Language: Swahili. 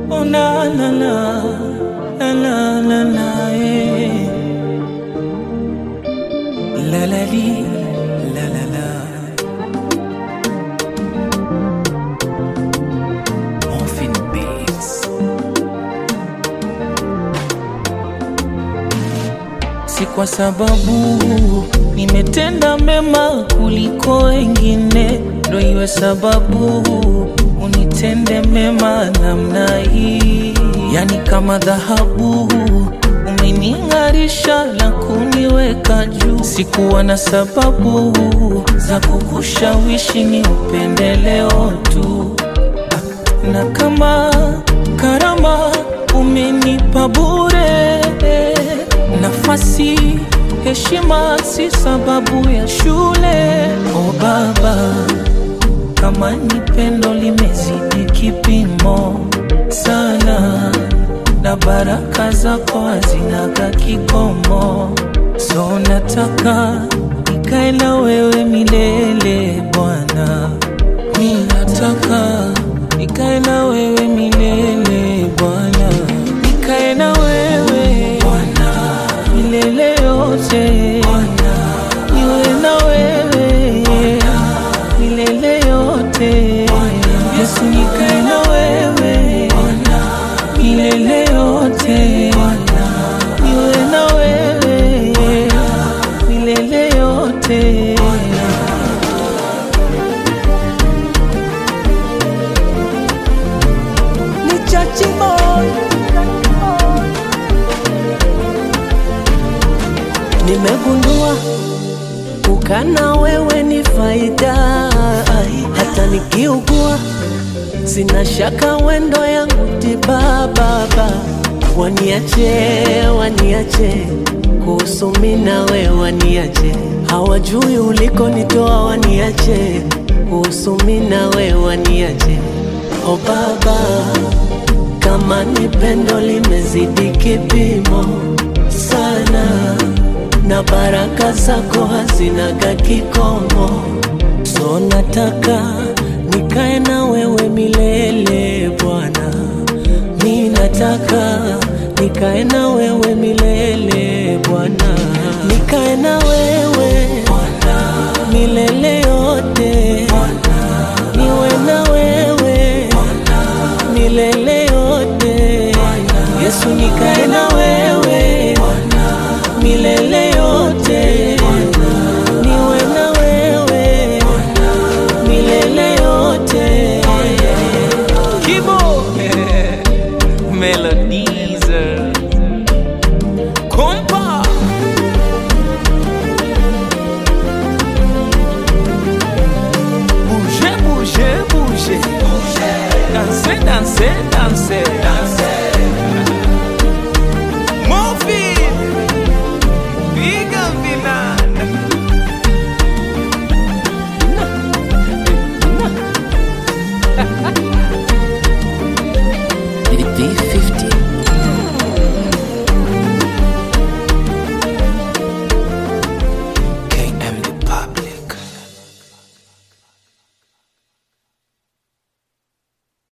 Oh la la la la la la la eh. La la li la la la Morphine Beats Si kwa sababu nimetenda mema kuliko wengine, ndo iwe sababu unitende mema namna hii. Yani kama dhahabu umening'arisha na kuniweka juu. Sikuwa na sababu za kukushawishi ni upendeleo tu na kama karama umenipa bure, nafasi heshima si sababu ya shule. O Baba, kama ni pendo limezidi kipimo sana, na baraka zako hazinaga kikomo, so nataka nikae na wewe milele Bwana. Mi nataka nikae na wewe milele Bwana, nikae na wewe Bwana milele yote Bwana, niwe na wewe Bwana milele yote Bwana, Yesu nikae na wewe Bwana milele yote Bwana, niwe na wewe Bwana milele yote Bwana. ni chachi boy. Nimegundua ukana wewe ni faida, hata nikiugua sina shaka wendo yangu tiba. Baba waniache, waniache kuhusu mimi na wewe, waniache hawajui ulikonitoa, waniache kuhusu mimi na wewe, waniache o Baba kama ni pendo limezidi kipimo sana, na baraka zako hazinaga kikomo, so nataka nikae na wewe milele Bwana, mi nataka nikae na wewe milele Bwana, nikae na wewe Bwana milele yote Bwana, niwe na wewe Bwana milele yote Yesu nikae na wewe milele yote niwe na wewe milele yote Kibo